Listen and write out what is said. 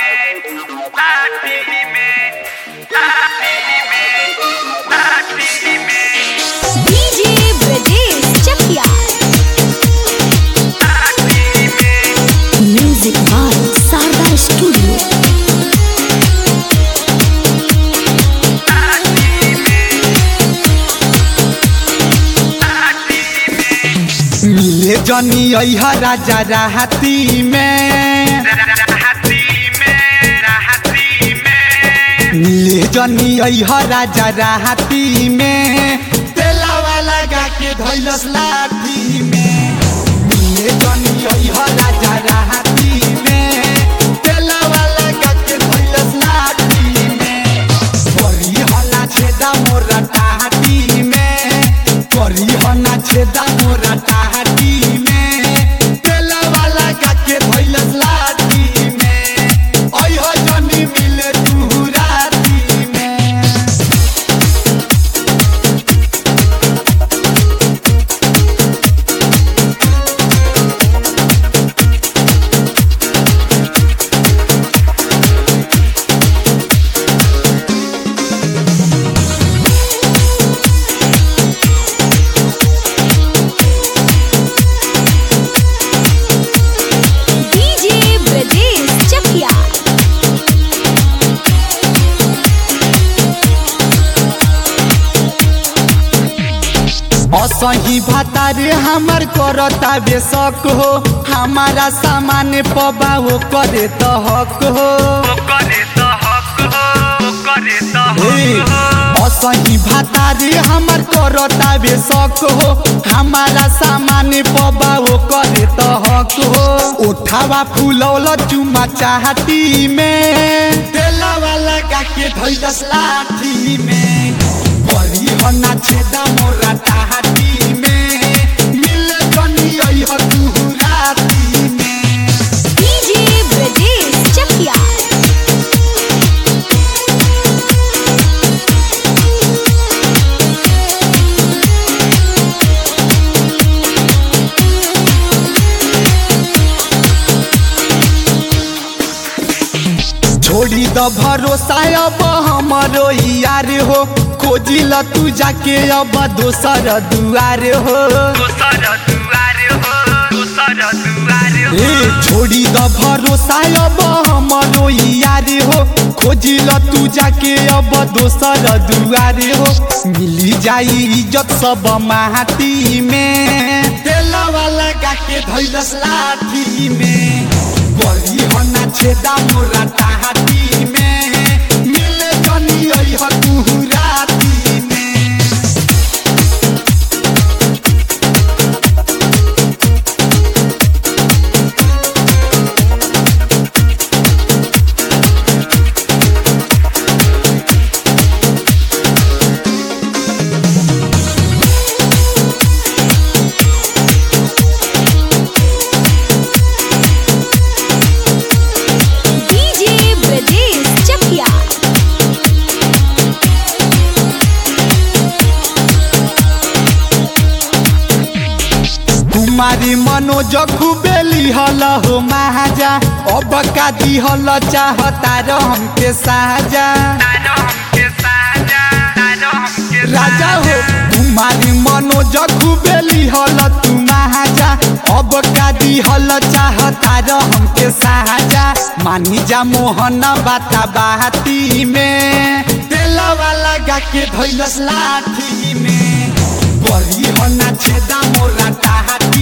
में लाठी में लाठी में लाठी में डीजे ब्रजेश चकिया लाठी में म्यूजिक बाय शारदा स्टूडियो लाठी में लाठी में मिले जनी अहा राजा राहती में राहती में राहती में मिले जनी अहा राजा राहती में तेलावा लगा के धैलस लाठी में मिले जनी अहा राजा राहती में तेलावा लगा के धैलस लाठी में करी हला छेदा मोरा टाहटी में करी हना छेदा मोरा टाहटी में तेलावा लगा के धैलस लाठी में अइह जनी मिले तू राती में डीजे ब्रजेश चकिया असही भातारे हमर करता बेशक हो हमारा सामान पबा हो करे त हक हो वो करे तो हक हो वो करे तो हे, हक हो असही भातारे हमर करता बेशक हो हमारा सामान पबा हो करे त हक हो उठावा फुलौल चुमा चाहती में तेलावा लगा के धैलस लाठी में करी हना छेदा मोरा टाहटी में मिल जनी अइह तू राती में डीजे ब्रजेश चकिया छोड़ी द भरोसा अब हमरो यार हो खोजी ल तू जाके अब दोसर दुआर हो दूसर दुआर हो दूसर दुआर हो ए छोड़ी द भरोसा अब हमरो यार हो खोजी ल तू जाके अब दोसर दुआर हो मिली जाई इज्जत सब माटी में तेलवा लगा के धैलस लाठी में गरी हना छेदा मोरा टाहटी में मिले जनी अइह तू राती में डीजे ब्रजेश चकिया कुमारी मनोज खुबेली हल हो महाजा अब का दिहल चाहता रहम के साजा तारो हमके साजा तारो हमके राजा हो कुमारी मनोज खुबेली हल तू महाजा अब का दिहल चाहता रहम के साजा मानी जा मोहन बाता बाती में तेलवा लगा के धैलस लाठी में बड़ी हना छेदा मोरा टाहटी